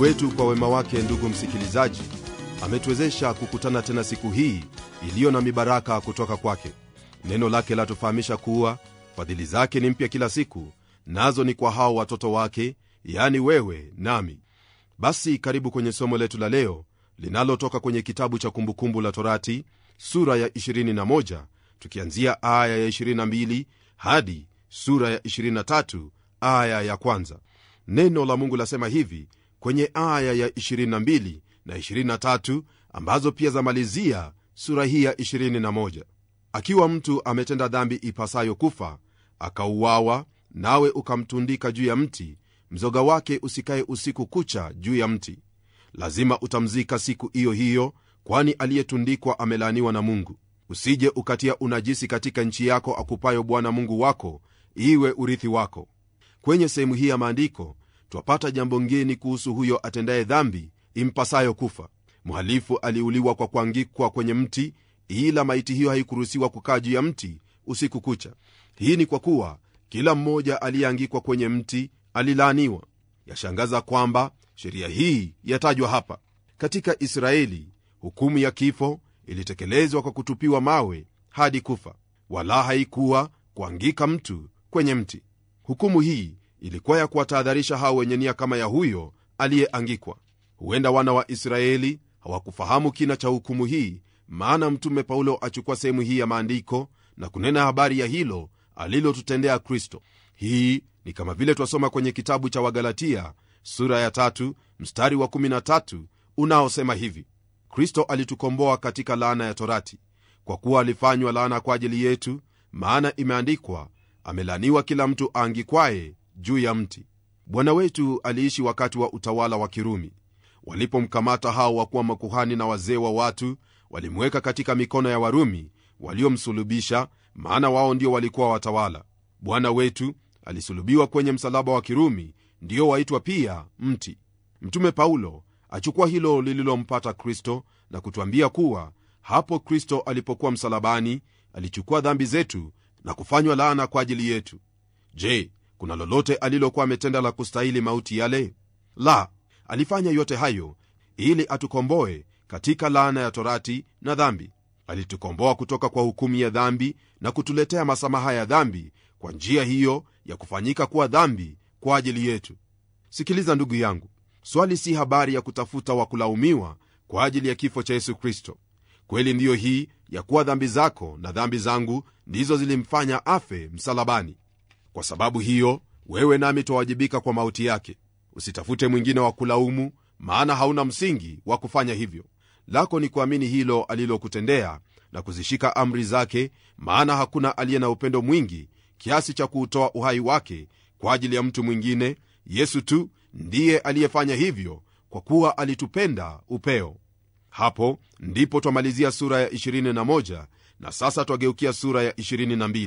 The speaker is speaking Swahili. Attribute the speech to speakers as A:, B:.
A: wetu kwa wema wake ndugu msikilizaji ametuwezesha kukutana tena siku hii iliyo na mibaraka kutoka kwake neno lake latufahamisha kuwa fadhili zake ni mpya kila siku nazo ni kwa hao watoto wake yani wewe nami basi karibu kwenye somo letu la leo linalotoka kwenye kitabu cha kumbukumbu la torati sura ya 21 tukianzia aya ya 22 hadi sura ya 23 aya ya kwanza neno la mungu lasema hivi kwenye aya ya 22 na 23 ambazo pia zamalizia sura hii ya 21 akiwa mtu ametenda dhambi ipasayo kufa akauawa nawe ukamtundika juu ya mti mzoga wake usikaye usiku kucha juu ya mti lazima utamzika siku hiyo hiyo kwani aliyetundikwa amelaaniwa na mungu usije ukatia unajisi katika nchi yako akupayo bwana mungu wako iwe urithi wako kwenye sehemu hii ya maandiko twapata jambo ngeni kuhusu huyo atendaye dhambi impasayo kufa mhalifu aliuliwa kwa kuangikwa kwenye mti ila maiti hiyo haikuruhusiwa kukaa juu ya mti usiku kucha hii ni kwa kuwa kila mmoja aliyeangikwa kwenye mti alilaaniwa yashangaza kwamba sheria hii yatajwa hapa katika israeli hukumu ya kifo ilitekelezwa kwa kutupiwa mawe hadi kufa wala haikuwa kuangika mtu kwenye mti hukumu hii ilikuwa ya kuwatahadharisha hao wenye nia kama ya huyo aliyeangikwa huenda wana wa israeli hawakufahamu kina cha hukumu hii maana mtume paulo achukua sehemu hii ya maandiko na kunena habari ya hilo alilotutendea kristo hii ni kama vile twasoma kwenye kitabu cha wagalatia sura ya tatu, mstari wa 13 unaosema hivi kristo alitukomboa katika laana ya torati kwa kuwa alifanywa laana kwa ajili yetu maana imeandikwa amelaaniwa kila mtu aangikwaye juu ya mti bwana wetu aliishi wakati wa utawala wa kirumi walipomkamata hao wakuwa makuhani na wazee wa watu walimweka katika mikono ya warumi waliomsulubisha maana wao ndio walikuwa watawala bwana wetu alisulubiwa kwenye msalaba wa kirumi ndio waitwa pia mti mtume paulo achukua hilo lililompata kristo na kutwambia kuwa hapo kristo alipokuwa msalabani alichukua dhambi zetu na kufanywa laana kwa ajili yetu je kuna lolote alilokuwa ametenda la kustahili mauti yale la alifanya yote hayo ili atukomboe katika laana ya torati na dhambi alitukomboa kutoka kwa hukumu ya dhambi na kutuletea masamaha ya dhambi kwa njia hiyo ya kufanyika kuwa dhambi kwa ajili yetu sikiliza ndugu yangu swali si habari ya kutafuta wa kulaumiwa kwa ajili ya kifo cha yesu kristo kweli ndiyo hii ya kuwa dhambi zako na dhambi zangu ndizo zilimfanya afe msalabani kwa sababu hiyo wewe nami twawajibika kwa mauti yake usitafute mwingine wa kulaumu maana hauna msingi wa kufanya hivyo lako ni kuamini hilo alilokutendea na kuzishika amri zake maana hakuna aliye na upendo mwingi kiasi cha kuutoa uhai wake kwa ajili ya mtu mwingine yesu tu ndiye aliyefanya hivyo kwa kuwa alitupenda upeo hapo ndipo twamalizia sura ya 21 na sasa twageukia sura ya 22